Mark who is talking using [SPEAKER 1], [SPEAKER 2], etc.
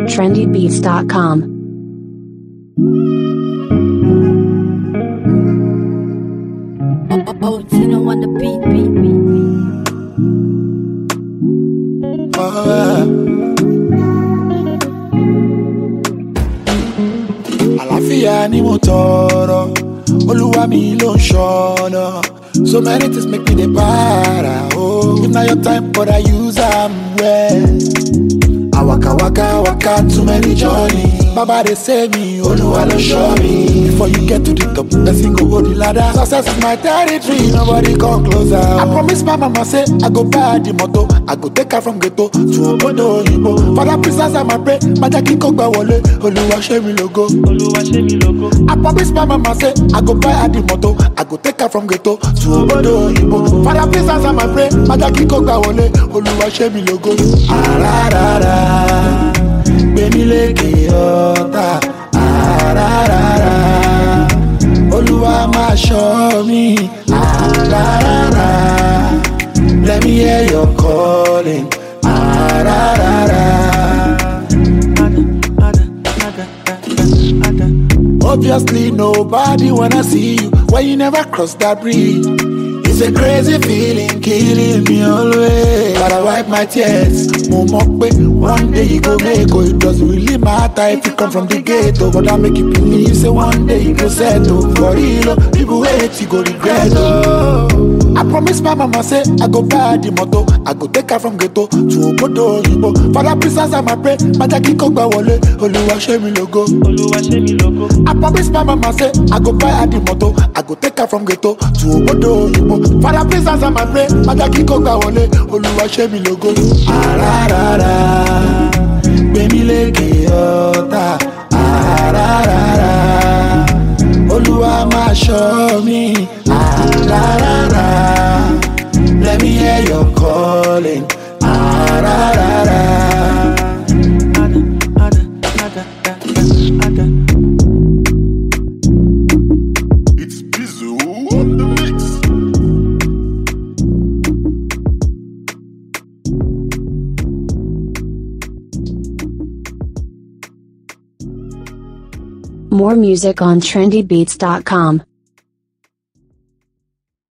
[SPEAKER 1] trendybeats.com.
[SPEAKER 2] Oh, oh, Tino on the beat, beat, beat, beat.
[SPEAKER 3] àlàáfíà ni mo tọrọ olúwa mi ló ń ṣọnà so many things make me dey para oh if na your time but i use am well. I waka waka waka too many journey. Baba dey save me, Oluwa ló show me. Before you get to the top, person go hold the ladder. Success is my territory, nobody come closer. I promise my mama say I go buy her the motor, I go take her from ghetto to obodo oyinbo. Father please answer my prayer, Majaki kò gbà wọlé, Oluwa ṣe mi lógo. I promise my mama say I go buy her the motor, I go take her from ghetto to obodo oyinbo. Father please answer my prayer, Majaki kò gbà wọlé, Oluwa ṣe mi lógo. Ararara, gbẹ̀mí lékè ọ̀tá. Ararara, Olúwa máa ṣọ́ mi. Ararara, let me hear your calling. Ararara. Obviously, nobody wanna see you when you never cross that bridge. It's a crazy feeling, killing me always. But I wipe my tears. Mo mọ̀ pé one day you go make oh, It doesn't really matter if you come from the ghetto, but I make you believe say one day you go settle. For real, oh, people wait, you go regret. Oh. I promise my mama say I go buy her the motor, I go take her from ghetto to obodo oyinbo. Father please answer my prayer, Majaki kò gbà wọlé, Olúwa ṣe mi lógo. I promise my mama say I go buy her the motor, I go take her from ghetto to obodo oyinbo. Father please answer my prayer, Majaki kò gbà wọlé, Olúwa ṣe mi lógo. Ararara, gbẹ̀mí lékè ọ̀tá. Ararara, Olúwa máa ṣọ́ mi. Ararara, let me hear your calling. Ararara. It's Bizu on the mix.
[SPEAKER 1] More music on trendybeats.com.